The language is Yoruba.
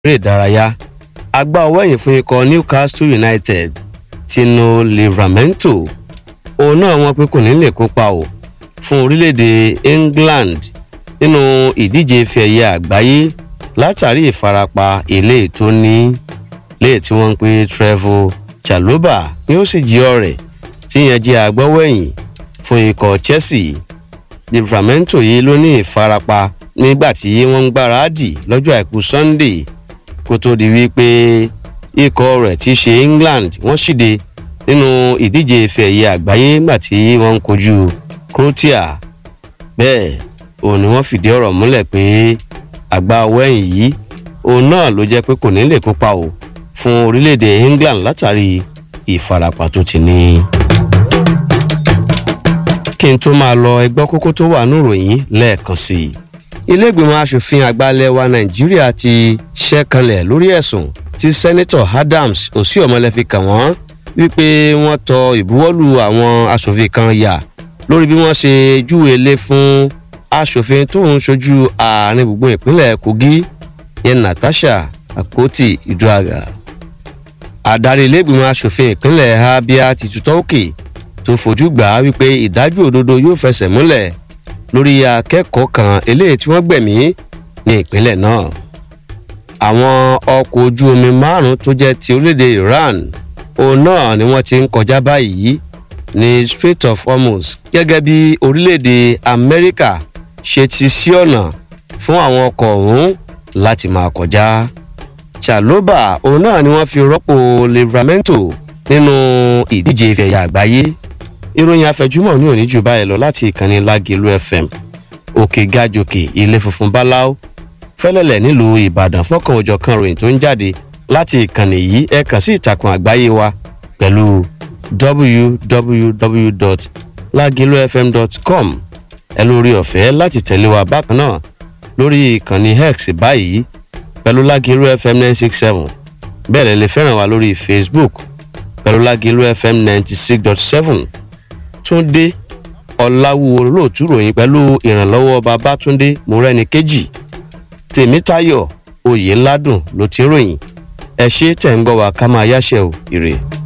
eré ìdárayá agbá ọwọ́ ẹ̀yìn fún ikọ̀ newcastle united tino livramento òun náà wọ́n pé kò ní lè kópa o fún orílẹ̀-èdè england nínú ìdíje ife ẹ̀yẹ àgbáyé látàrí ìfarapa ilé tó ní léè tí wọ́n ń pe trevor chaloba ni ó sì jí ọ̀rẹ́ tí yẹn jẹ́ agbọ́wọ́ẹ̀yìn fún ikọ̀ chelsea livramento yìí ló ní ìfarapa nígbà tí wọ́n ń gbáradì lọ́jọ́ àìkú sunday kó tó di wípé ikọ̀ rẹ̀ ti ṣe england wọ́n ṣìde nínú ìdíje ife ẹ̀yẹ àgbáyé nígbà tí wọ́n ń kojú croatia bẹ́ẹ̀ òun ni wọ́n fìdí ọ̀rọ̀ múlẹ̀ pé àgbà wẹ́yìn yìí òun náà ló jẹ́ pé kò ní lè kópa o fún orílẹ̀-èdè england látàrí ìfarapa tó ti ní. kí n tó máa lọ ẹgbọ́ kókó tó wà níròyìn lẹ́ẹ̀kan sí i. ilé-ìgbìmọ̀ asòfin àgbàlẹ̀ wa nàìjíríà ti ṣẹ́kanlẹ̀ lórí ẹ̀sùn tí sẹ́nitọ̀ adams osihomhole fi kàn wọ́n wípé wọ́n tọ ìbuwọ́lù àwọn asòfin kan yà lórí bí wọ́n ṣe júwe lé fún asòfin tó ń ṣojú àárín gbùngbùn ìpínlẹ̀ kogi yẹn natasha akpoti iduaga adarí ilégbìmọ̀ asòfin ìpínlẹ̀ abia ti tutọ́ òkè tó fojú gbà á wípé ìdájọ́ òdodo yóò fẹsẹ̀ múlẹ̀ lórí akẹ́kọ̀ọ́ kan eléyìí tí wọ́n gbẹ̀mí ní ìpínlẹ̀ náà àwọn ọkọ̀ ojú omi márùn-ún tó jẹ́ ti orílẹ̀-èdè iran òun náà ni wọ́n ti ń kọjá báyìí ní strait of hormuz gẹ́gẹ́ bí orílẹ̀-èdè amẹ́ríkà ṣe ti sí ọ̀nà fún àwọn ọkọ̀ ọ̀hún láti máa kọjá. chaloba òun náà ni wọ́n fi rọ́pò livramento nínú ìdíje ìfẹ̀yà àgbáyé. ìròyìn àfẹjúmọ̀ ní òní jù báyìí lọ láti ìkànnì lágẹ̀lú fm òkè gàjòkè ilé funfun báláú fẹ́lẹ́lẹ̀ nílùú ìbàdàn fọ́kàn òjọ̀ kan ròyìn tó ń jáde láti ìkànnì yìí ẹ kàn sí ìtàkùn àgbáyé wa pẹ̀lú www.lagilofm.com ẹ lórí ọ̀fẹ́ láti tẹ̀lé wa bákan náà lórí ìkànnì x báyìí pẹ̀lú lágìlú fm nine six seven bẹ́ẹ̀ lè lè fẹ́ràn wa lórí facebook pẹ̀lú lágìlú fm ninety six dot seven túndé ọ̀làwùwò lóòtú ròyìn pẹ̀lú ìrànlọ́wọ́ babátúndé mọ́rẹ́ni kejì tèmítayọ̀ oyè ládùn ló ti ròyìn ẹ ṣe tẹ̀ ń gbọ́ wa ká máa yáṣẹ́ o ire.